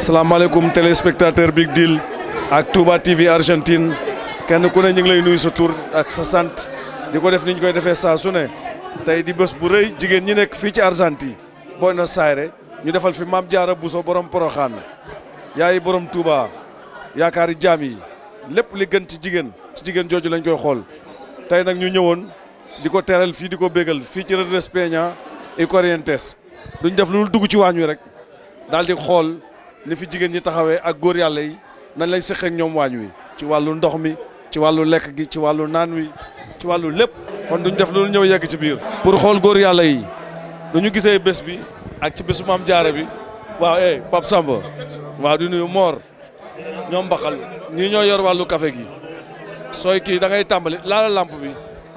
salaamaaleykum téléspectateur Big Deal ak Touba TV Argentine kenn ku ne ñu ngi lay nuyu sa tur ak sa sant di ko def ni ñu koy defee saa su ne tey di bés bu rëy jigéen ñi nekk fii ci Argentine Buenos Aires ñu defal fi Maam Jaara Buso borom Poroxaan yaay borom Touba yaakaari jaam yi lépp li gën ci jigéen ci jigéen jooju lañ koy xool tey nag ñu ñëwoon di ko teral fii di ko bégal fii ci Redres Peña et Corrientes duñ def lu dugg ci waañ wi rek daal di xool ni fi jigéen ñi taxawee ak góor yàlla yi nañ lay seq ak ñoom waañ wi ci wàllu ndox mi ci wàllu lekk gi ci wàllu naan wi ci wàllu lépp kon duñ def loolu ñëw yegg ci biir. pour xool góor yàlla yi nu ñu gisee bés bi ak ci bésu maam jaara bi waaw eh Pape Samba waaw di nuyu Mor ñoom Mbaxal ñii ñoo yor wàllu café gi sooy kii da ngay tàmbali laala lampe bi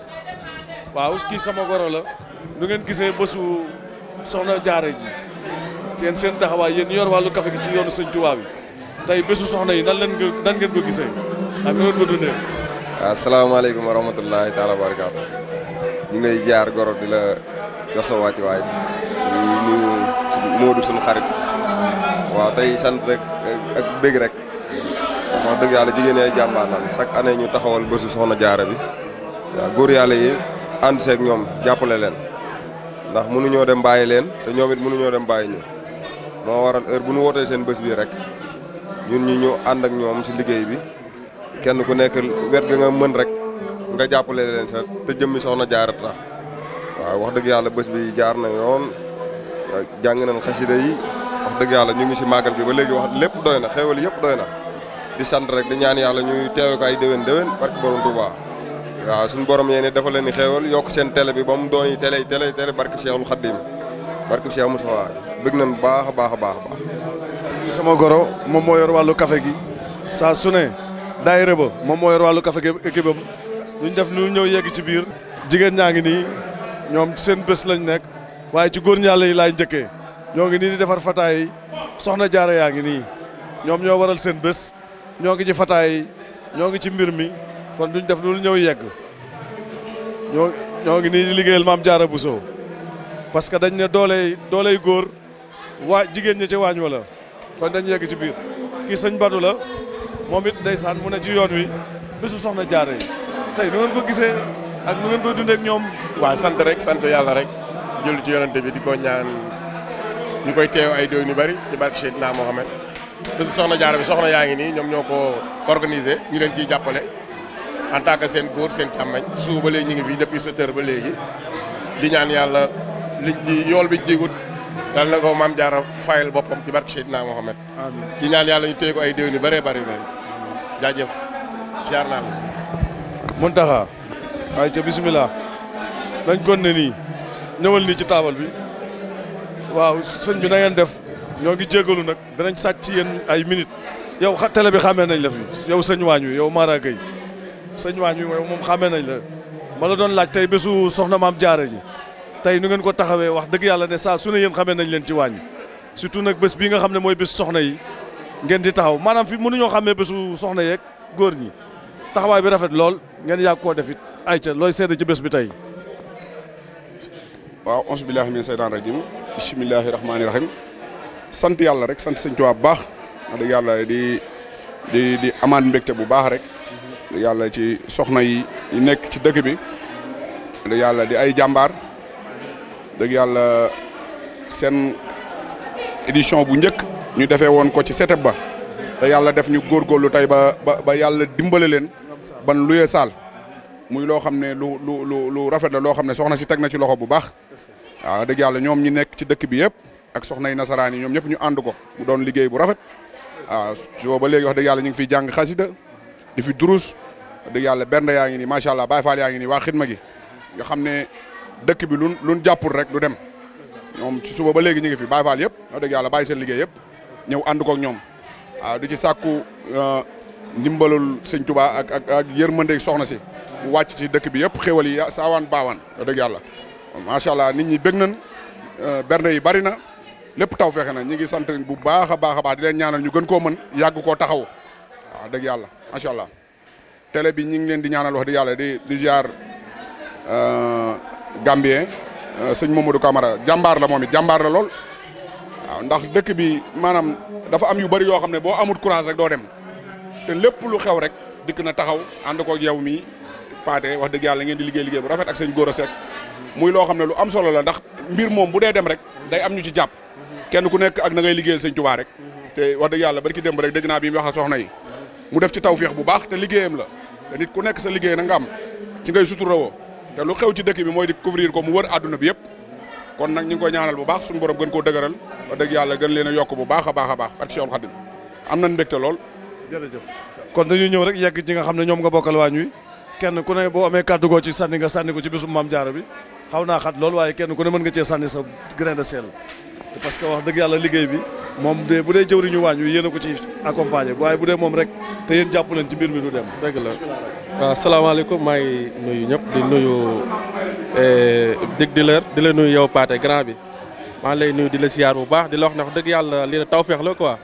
waaw kii sama goro la nu ngeen gisee bésu soxna jaara ji. seen seen taxawaay yéen yor wàllu café gi ci yoonu sëñ Tuubaa bi tey bésu soxna yi nan leen ko nan ngeen ko gisee ak nu ngeen ko dundee. waaw asalaamaaleykum wa rahmatullahi taala wa barakaatu ñu ngi lay jaar goro di la jox sa wàccuwaay di nuyu Moodu suñu xarit waaw tey sant rek ak bëgg rek wax dëgg yàlla jigéen ay jàmbaar lan chaque année ñu taxawal bésu soxna jaara bi waaw góor yàlla yi ànd seeg ñoom jàppale leen ndax mënuñoo dem bàyyi leen te ñoom it mënuñoo dem bàyyi ñu. moo waral heure bu ñu wootee seen bés bii rek ñun ñu ñu ànd ak ñoom si liggéey bi kenn ku nekk wet ga nga mën rek nga jàppale leen sa te jëmmi soxna jaara tax waaw wax dëgg yàlla bés bi jaar na yoon jàng nañ xasida yi wax dëgg yàlla ñu ngi si màggal gi ba léegi wax lépp doy na xéewal yëpp doy na di sant rek di ñaan yàlla ñuy teewe ko ay déwén déwén barke borom Touba waaw suñu borom yéen dafa leen ni xéewal yokk seen télé bi ba mu doon yi télé télé télé barke Cheikhul Khadim barke Cheikh Moussa bëgg nañ baax a baax a baax a baax. sama goro moom moo yor wàllu café gi saa su ne daayira ba moom moo yor wàllu café gi équipe am duñ def lu ñëw yegg ci biir. jigéen ñaa ngi nii ñoom seen bés lañ nekk waaye ci góor ñaale yi laay njëkkee ñoo ngi nii di defar fataay yi soxna jaara yaa ngi nii ñoom ñoo waral seen bés ñoo ngi ci fataay yi ñoo ngi ci mbir mi kon duñ def lu ñëw yegg ñoo ñoo ngi nii di liggéeyal maam jaara Bousso parce que dañ ne dooley dooley góor waa jigéen ñi ci waañ wala kon dañ yegg ci biir kii sëñ Badou la moom it ndeysaan mu ne ci yoon wi bésu soxna jaare yi tey nu ngeen ko gisee ak nu ngeen koy dundee ak ñoom. waaw sant rek sant yàlla rek jël ci yonante bi di ko ñaan ñu koy teew ay déw ñu bari ci barke Seydina Mohamed bésu soxna jaare bi soxna yaa ngi nii ñoom ñoo ko organisé ñu leen ciy jàppale en tant que seen góor seen càmmañ suba ba léegi ñu ngi fii depuis sept heures ba léegi di ñaan yàlla liñ ci yool bi jigut dal na ko maam jaara fayal boppam ci barke Seydina Mohamed amiin di ñaan yàlla ñu téye ko ay déwén yu bëree bëri bëri jaajëf jaar naa la Muntaxa waaye ca bisimilah dañ kon ne nii ñëwal nii ci taabal bi waaw sëñ bi na ngeen def ñoo ngi jégalu nag danañ sàcc ci yéen ay minutes yow xa télé bi xamee nañ la fi yow sëñ waañ wi yow Mara Gueye sëñ waañ wi moom xamee nañ la ma la doon laaj tey bésu soxna maam jaara ji tey nu ngeen ko taxawee wax dëgg yàlla ne saa su ne yéen xamee nañ leen ci waañ surtout nag bés bii nga xam ne mooy bés soxna yi ngeen di taxaw maanaam fi mënuñoo xamee bésu soxna yeeg góor ñi taxawaay bi rafet lool ngeen yàgg koo def it ayca looy seede ci bés bi tey. waaw auzu billaahi mina seytaani rajiim bismillaahi rahmaani rahiim sant yàlla rek sant sëñ Tuubaa bu baax wax dëgg yàlla di di di amaat mbégte bu baax rek dëgg yàlla ci soxna yi yi nekk ci dëkk bi dëgg yàlla di ay jàmbaar dëgg yàlla seen édition bu njëkk ñu defee woon ko ci setep ba te yàlla def ñu góorgóorlu tey ba ba ba yàlla dimbale leen ban luyee saal muy loo xam ne lu lu lu lu rafet la loo xam ne soxna si teg na ci loxo bu baax waaw dëgg yàlla ñoom ñi nekk ci dëkk bi yëpp ak soxna yi nasaraan yi ñoom ñëpp ñu ànd ko mu doon liggéey bu rafet waaw su ba léegi wax dëgg yàlla ñu ngi fiy jàng xasida di fi durus wax dëgg yàlla bernde yaa ngi nii macha allah Baay Faal yaa ngi nii waa xidma gi nga xam ne dëkk bi luñ luñ jàppul rek du dem ñoom ci suba ba léegi ñu ngi fi Baay Faal yëpp wax dëgg yàlla bàyyi seen liggéey yëpp ñëw ànd ko ak ñoom waaw di ci sàkku ndimbalul sëñ Tuubaa ak ak ak yërmande soxna si mu wàcc ci dëkk bi yëpp xéwal yi saawaan baawaan wax dëgg yàlla macha allah nit ñi bëgg nañ bernde yi bari na lépp taw fexe na ñi ngi sant bu baax a baax a baax di leen ñaanal ñu gën koo mën yàgg koo taxaw waaw dëgg yàlla macha allah télé bi ñi ngi leen di ñaanal wax dëgg yàlla di di ziar Gambien sëñ Mamadou Camara jàmbaar la moom it jàmbaar la lool waaw ndax dëkk bi maanaam dafa am yu bari yoo xam ne boo amul courage rek doo dem te lépp lu xew rek dikk na taxaw ànd ko ak yow mi paate wax dëgg yàlla ngeen di liggéey liggéey bu rafet ak sëñ Gora Seck muy loo xam ne lu am solo la ndax mbir moom bu dee dem rek day am ñu ci jàpp kenn ku nekk ak na ngay liggéeyal sëñ Tuubaa rek te wax dëgg yàlla barki démb rek dégg naa bi mu wax ak soxna yi mu def ci tawféex bu baax te liggéeyam la te nit ku nekk sa liggéey na nga am ci ngay suturawoo te lu xew ci dëkk bi mooy di couvrir ko mu wër àdduna bi yëpp kon nag ñu ngi koy ñaanal bu baax suñu borom gën koo dëgëral wax dëgg yàlla gën leen a yokk bu baax a baax a baax ak Cheikhul Khadim am nañ mbégte lool jërëjëf kon dañuy ñëw rek yegg ci nga xam ne ñoom nga bokkal waañ wi kenn ku ne boo amee kàddu goo ci sànni nga sànni ko ci bisum maam jaara bi xaw naa xat lool waaye kenn ku ne mën nga cee sànni sa grain de sel parce que wax dëgg yàlla liggéey bi moom de bu dee jëwriñu waañ wi yéen a ko ci accompagné waaye bu dee moom rek te yéen jàpp leen ci mbir mi du dem dëgg la waaw salaamaaleykum maa ngi nuyu ñëpp di nuyu dig di leer di la nuyu yow Paate grand bi maa ngi lay nuyu di la siyaar bu baax di la wax ne wax dëgg yàlla lii la tawfeex la quoi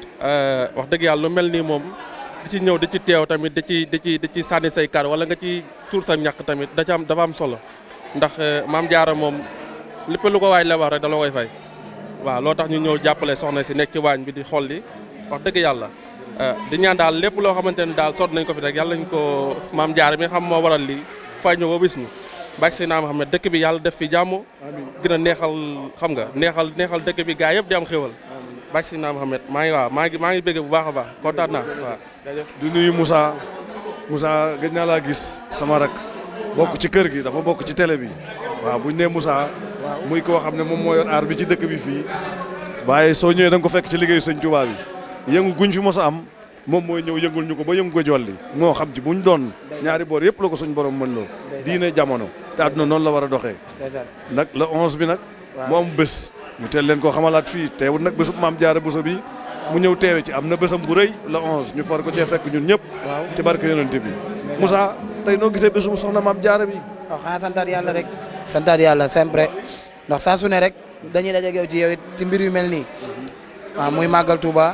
wax dëgg yàlla lu mel nii moom di ci ñëw di ci teew tamit di ci di ci di ci sànni say kar wala nga ci tuur sa ñàkk tamit da ci am dafa am solo ndax maam jaara moom lépp lu ko waay la wax rek da la koy fay waaw loo tax ñu ñëw jàppale soxna si nekk ci waañ bi di xool li wax dëgg yàlla di ñaan daal lépp loo xamante ne daal sot nañ ko fi rek yàlla nañ ko maam jaara mi xam moo waral lii fay ñu ba bis ñu bàyyi si naa ma xam ne dëkk bi yàlla def fi jàmm gën a neexal xam nga neexal neexal dëkk bi gaa yëpp di am xéwal bàyyi si naa ma xam ne maa ngi waaw maa ngi maa ngi bëgg bu baax a baax kontaan naa waaw di nuyu Moussa Moussa gëj naa laa gis sama rak bokk ci kër gi dafa bokk ci télé bi waaw buñ nee Moussa muy koo xam ne moom moo yor aar bi ci dëkk bi fii waaye soo ñëwee da nga ko fekk ci liggéeyu sëñ Tuubaa bi yëngu guñ fi mos a am moom mooy ñëw yëngul ñu ko ba yëngu ko jolli moo xam ci buñ doon ñaari boor yëpp la ko suñ borom mën loo diine jamono te àdduna noonu la war a doxee nag le 11 bi nag mu am bés ñu teel leen koo xamalaat fii teewul nag bésub maam jaara Buso bi mu ñëw teewe ci am na bésam bu rëy le 11 ñu far ko cee fekk ñun ñëpp ci barke yonent bi Moussa tey noo gisee bésum soxna maam jaara bi waaw xanaa santaat yàlla rek santaat yàlla sempre ndax saa su ne rek dañuy dajeeg yow ci yow it ci mbir yu mel nii waaw muy màggal Touba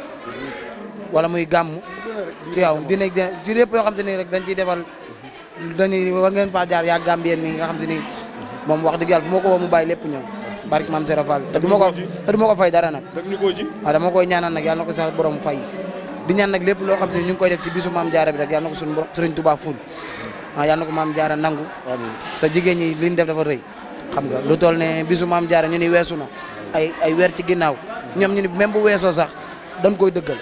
wala muy gàmm ci yow dina ci lépp yoo xam te ni rek dañ ciy defal dañuy war ngeen faa jaar yaa Gambien mi nga xam te ni moom wax dëgg yàlla fu ma ko woo mu bàyyi lépp ñëw barke maam Sera Fall te du ma ko te du ma ko fay dara nag dag ñu koo ji waaw dama koy ñaanal nag yàlla na ko sax borom fay di ñaan nag lépp loo xam te ni ñu ngi koy def ci bisu maam jaara bi rek yàlla na ko suñu borom Sëriñ Touba ful waaw yàlla na ko maam jaara nangu te jigéen ñi li ñu def dafa rëy xam nga lu toll ne bisu maam jaara ñu ni weesu na ay ay weer ci ginnaaw ñoom ñu ni même bu weesoo sax dañ koy dëggal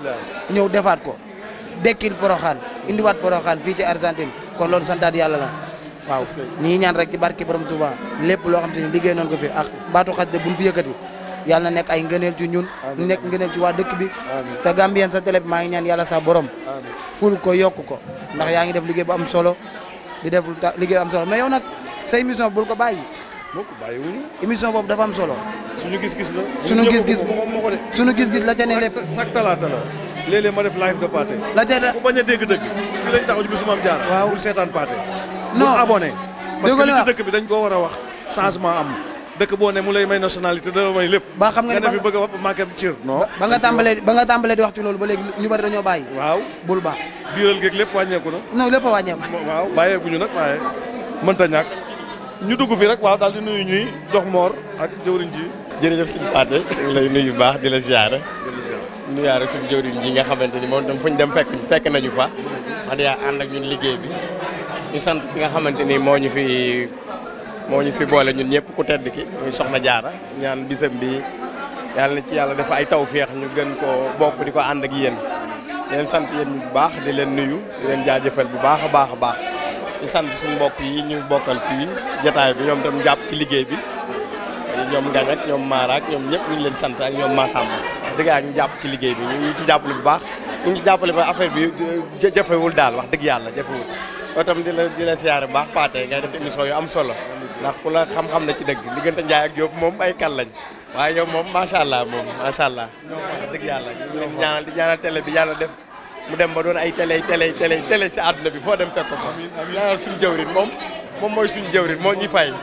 ñëw defaat ko dekkil poroxaan indiwaat poroxaan fii ci Argentine kon loolu santaat yàlla la waaw ñii ñaan rek ci barke borom Touba lépp loo xam te ni liggéey noonu ko fi ak baatu xas de buñ fi yëkkati yàlla na nekk ay ngëneel ci ñun nekk ngëneel ci waa dëkk bi te Gambien sa télé bi maa ngi ñaan yàlla sax borom ful ko yokk ko ndax yaa ngi def liggéey bu am solo di def liggéey bu am solo mais yow nag sa émission bul ko bàyyi moo ko bàyyi wuñu émission boobu dafa am solo suñu gis-gis la suñu gis-gis moom moo ko de suñu gis-gis la ca ne lépp chaque talaata la léeg-léeg ma def live de Pathé la ca ku bañ a dégg dëgg fii lañ taxaw ci bisu maam jaara Waaw. bul seetaan Pathé Non. bul abonné parce que Déggoo li li ci ma- dëkk bi dañ koo war a wax changement am dëkk boo ne mu lay may nationalité da la may lépp ba xam nga ne nga ne ba fi bëgg a wax manqué cër non ba nga tàmbalee ba nga tàmbalee di wax ci loolu ba léegi ñu bari dañoo bàyyi waaw bul ba biiral geeg lépp wàññeeku na non lépp a wàññeeku waaw bàyyeeguñu nag waaye mënta ñàkk ñu dugg fi rek waaw daal di nuyu ñuy jox moor ak jëwriñ ji jërëjëf suñu Pathé ñu ngi lay nuyu bu baax di la ziare nuyaare suñu jëwriñ ji nga xamante ni moom tam fu ñu dem fekk fekk nañu fa wax dëgg yàlla ànd ak ñun liggéey bi ñu sant ki nga xamante ni moo ñu fi moo ñu fi boole ñun ñëpp ku tedd ki muy soxna jaara ñaan bisam bi yàlla na ci yàlla dafa ay tawféex ñu gën koo bokk di ko ànd ak yéen di leen sant yéen bu baax di leen nuyu di leen jaajëfal bu baax a baax a baax di sant suñu mbokk yi ñu bokkal fii jotaay bi ñoom tam jàpp ci liggéey bi ñoom Ngañ ak ñoom Mara ak ñoom ñëpp ñu ngi leen sant ak ñoom Massamba dëgg yàlla ñu jàpp ci liggéey bi ñu ngi ci jàppale bu baax ñu ngi ci jàppale ba affaire bi ja- jafewul daal wax dëgg yàlla jafewul loolu tam di la di la siyaare bu baax Pathé ngay def émission yu am solo ndax ku la xam-xam na ci dëgg diggante Ndiaye ak Diop moom ay kan lañ waaye yow moom macha allah moom macha allah wax dëgg yàlla ñu ngi leen di ñaanal di ñaanal télé bi yàlla def mu dem ba doon ay télé télé télé télé si àdduna bi foo dem fekk ko fa ñaanal suñu jëwrin moom moom mooy suñu jëwrin moo ñuy fay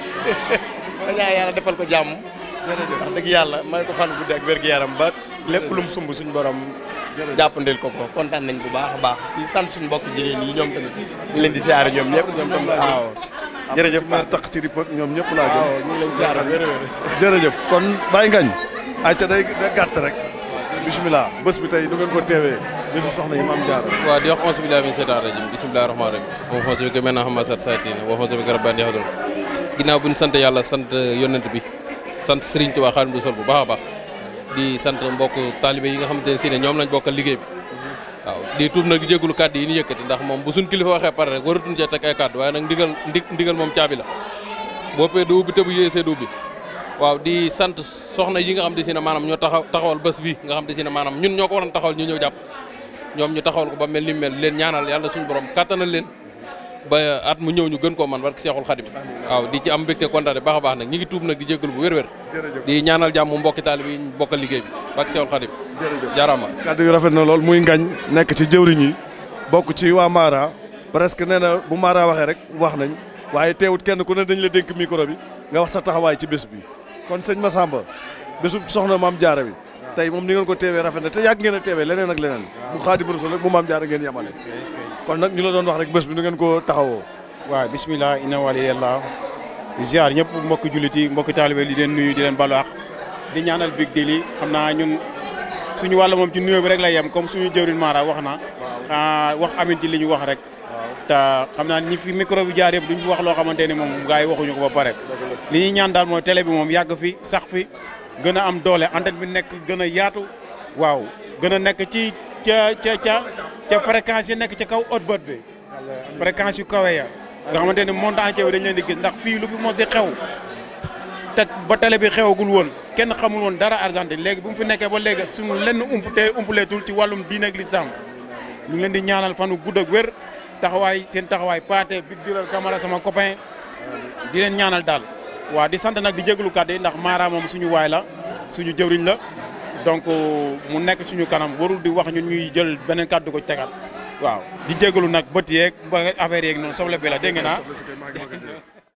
ma ñaan yàlla defal ko jàmm wax dëgg yàlla may ko fan guddi ak wér-gu-yaram ba lépp lu mu sumb suñu borom jàppandil ko ko kontaan nañ bu baax a baax di sant suñu mbokk jigéen yi ñoom tamit ñu leen di siyaare ñoom ñëpp ñoom tam waaw jërëjëf mer taq ci rip ak ñoom ñëpp laa waaw jëm ñu ngi leen siyaare wér wér jërëjëf kon Baye Ngañ ayca day day gàtt rek bisimilah bés bi tey nu ngeen ko teewee bésu soxna yi maam jaara waaw di wax onze billahi min seytaan rajim bisimilahi rahmaani rahim moom xonse bi ko mel na xama sat saytina wa xonse bi ko rabban yaxdul ginnaaw bu ñu sant yàlla sant yonent bi sant Serigne Touba Xaadimu Rasuul bu baax a baax di sant mbokk taalibe yi nga xamante ne si ne ñoom lañ bokkal liggéey bi waaw di tuub nag di jégalu kàddu yi ñu yëkkati ndax moom bu suñ kilifa waxee pare rek waratuñ cee teg ay kàddu waaye nag ndigal ndi ndigal moom caabi la boppee du ubbi te bu yéesee du ubbi waaw di sant soxna yi nga xam ne si ne maanaam ñoo taxaw taxawal bés bi nga xam ne si ne maanaam ñun ñoo ko waroon taxawal ñu ñëw jàpp ñoom ñu taxawal ko ba mel ni mel leen ñaanal yàlla suñu borom kattanal leen ba at mu ñëw ñu gën koo man barke Seexul Xadim waaw di ci am mbégte kontaan baax a baax nag ñi ngi tuub nag di jégalu bu wér-wér di ñaanal jàmm mbokki taalib yi ñu bokkal liggéey bi barke Seexul Xadim jaaraama kàddu yu rafet na lool muy ngañ nekk ci jëwriñ yi bokk ci waa Mara presque nee na bu Mara waxee rek wax nañ waaye teewut kenn ku ne dañ la dénk micro bi nga wax sa taxawaay ci bés bi kon sëñ Massamba bésu soxna maam jaara bi tey moom ni ngeen ko teewee rafet na te yàgg ngeen a teewee leneen ak leneen bu Xaadimu Rasuul rek bu maam jaara ngeen yemale kon nag ñu la doon wax rek bés bi nu ngeen ko taxawoo waaw bismillah inna waliyallah di ziar ñëpp mbokki jullit yi mbokki taalibe di leen nuyu di leen balu àq di ñaanal big deal yi xam naa ñun suñu wàll moom ci nuyoo bi rek la yem comme suñu jëwrin Mara wax na wax amin ci li ñu wax rek te xam naa ñi fi micro bi jaar yëpp duñ fi wax loo xamante ni moom gars yi waxuñu ko ba pare li ñuy ñaan daal mooy télé bi moom yàgg fi sax fi gën a am doole antenne bi nekk gën a yaatu waaw gën a nekk ci ca ca ca ca fréquence yi nekk ca kaw haute bët bi fréquence yu kawe ya nga xamante ni monde entier bi dañ leen di gis ndax fii lu fi mos di xew te ba télé bi xewagul woon kenn xamul woon dara Argentine léegi bu mu fi nekkee ba léegi suñu lenn ump te umpuleetul ci wàllum diine ak lislaam ñu ngi leen di ñaanal fanu gudd ak wér taxawaay seen taxawaay paate big diral camara sama copain di leen ñaanal daal waaw di sant nag di jégalu kàddu yi ndax Mara moom suñu waay la suñu jëwriñ la donc mu nekk suñu kanam warul di wax ñun ñuy jël beneen kàddu ko tegal waaw di jégalu nag bët yeeg ba affaire yeeg noonu soble bi la dégg nga naa